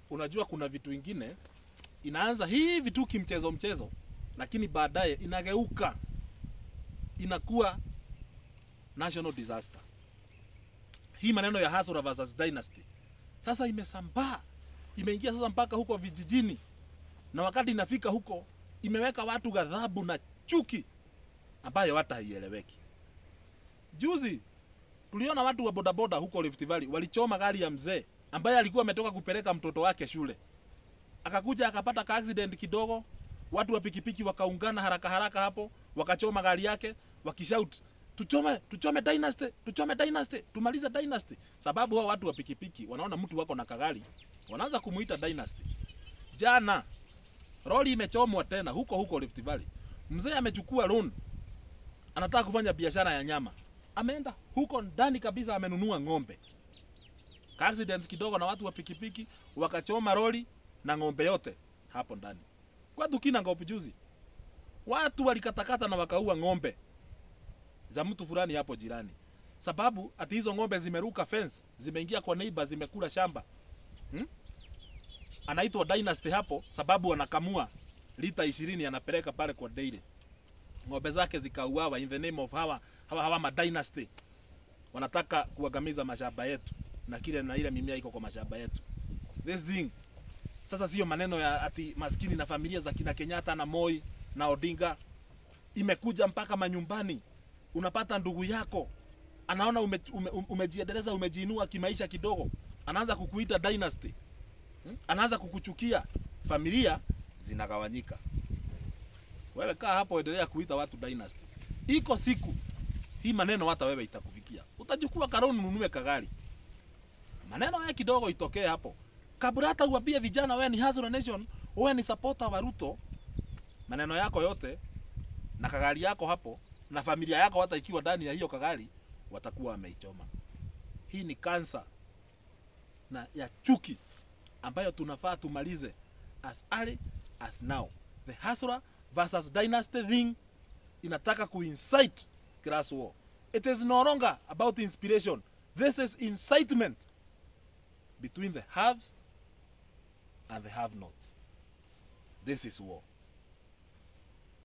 unajua kuna vitu ingine inaanza hivi tu kimchezo mchezo, lakini baadaye inageuka inakuwa national disaster. Hii maneno ya Hasura versus Dynasty sasa imesambaa, imeingia sasa mpaka huko vijijini, na wakati inafika huko imeweka watu ghadhabu na chuki ambayo hata haieleweki. Juzi tuliona watu wa bodaboda huko Rift Valley walichoma gari ya mzee ambaye alikuwa ametoka kupeleka mtoto wake shule, akakuja akapata ka accident kidogo, watu wa pikipiki wakaungana haraka haraka hapo, wakachoma gari yake wakishout tuchome tuchome dynasty tuchome dynasty tumalize dynasty sababu hao watu wa pikipiki wanaona mtu wako na kagari wanaanza kumuita dynasty jana roli imechomwa tena huko huko Rift Valley mzee amechukua loan anataka kufanya biashara ya nyama ameenda huko ndani kabisa amenunua ng'ombe Ka accident kidogo na watu wa pikipiki wakachoma roli na ng'ombe yote hapo ndani kwa kina ngopi juzi watu walikatakata na wakaua ng'ombe za mtu fulani hapo jirani, sababu ati hizo ng'ombe zimeruka fence, zimeingia kwa neighbor, zimekula shamba hmm? Anaitwa Dynasty hapo sababu anakamua lita ishirini anapeleka pale kwa dairy, ng'ombe zake zikauawa in the name of hawa hawa, hawa ma Dynasty wanataka kuangamiza mashamba yetu na kile na ile mimea iko kwa mashamba yetu. This thing sasa sio maneno ya ati maskini na familia za kina Kenyatta na Moi na Odinga, imekuja mpaka manyumbani unapata ndugu yako anaona ume, ume, umejiendeleza umejiinua kimaisha kidogo, anaanza kukuita dynasty hmm? anaanza kukuchukia, familia zinagawanyika. Wewe kaa hapo, endelea kuita watu dynasty. Iko siku hii maneno hata wewe itakufikia, utajukua karoni ununue kagari, maneno haya kidogo itokee hapo, kabla hata uambie vijana wewe ni Hazura Nation, wewe ni supporter wa Ruto, maneno yako yote na kagari yako hapo na familia yako hata ikiwa ndani ya hiyo kagari watakuwa wameichoma. Hii ni kansa na ya chuki ambayo tunafaa tumalize as early as now. The Hasura versus Dynasty thing inataka kuincite class war. It is no longer about inspiration. This is incitement between the haves and the have-nots. This is war.